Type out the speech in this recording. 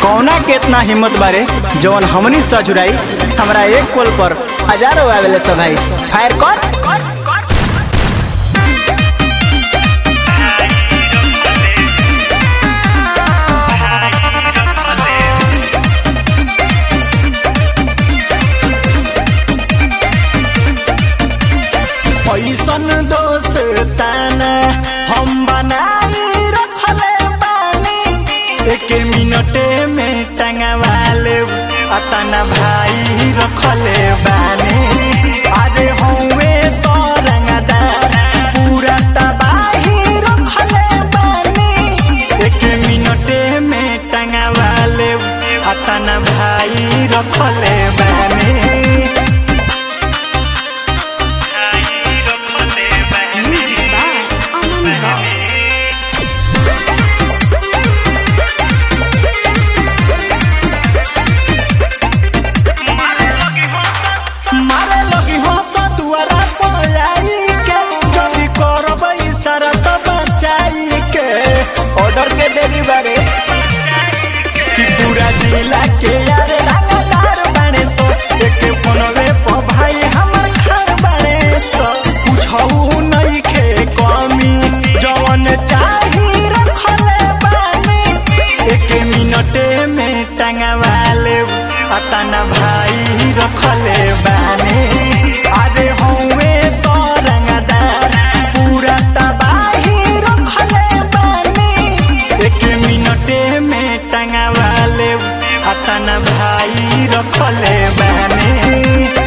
कौना के इतना हिम्मत बारे जवन हमनी सजुराई हमरा एक कोल पर हजारों आवेले सब भाई फायर कर ऐसन दोस्ताना हम बनाई रखले बानी एक मिनटे में टंगवाले अतना भाई रखले बानी अरे हौवे सरंगदार पूरा तबाही रखले बानी एक मिनटे में टंगवाले अतना भाई रखले बानी Music by Aman Rock. मारे लगी हो तो दुआरा पलाई के जल्दी करब इशारा तो बचाई के ऑर्डर के देरी बारे कि पूरा जिला के यार रंगदार बने सो एक फोनवे पर भाई हमर घर बने सो कुछऊ नहीं खे कमी जवन चाही रखले बानी एक मिनटे में टंगवाले अतना भाई रखले बानी अरे हौवे सरंगदार पूरा तबाही रखले बानी एक मिनटे में टंगवाले अतना भाई रखले बानी